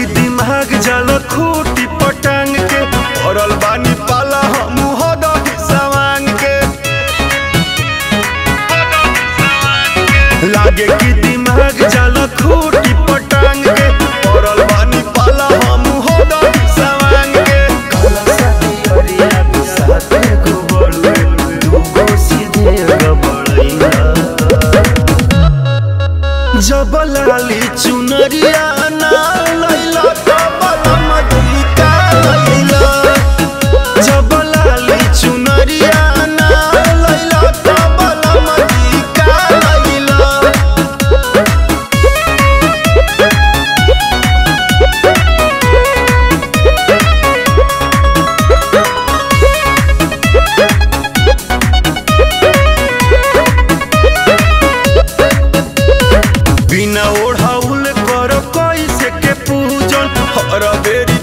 दिमाग जल खूटी पटांग के पड़ल बानी पाला हम हदही सवांग के लागे कि दिमाग जल खूटी पटांग के पड़ल बानी पाला हम हदही सवांग के काला साथी अरिया बिसाते को बड़ुए दूगो सीधे गबड़ैया जब लाली चुनरिया ना लैला तब मधुलिका लैला जब लाली चुनरिया ना लैला तब मधुलिका लैला बिना ओढ़ाउल कर कैसे के पूजन हर बेरी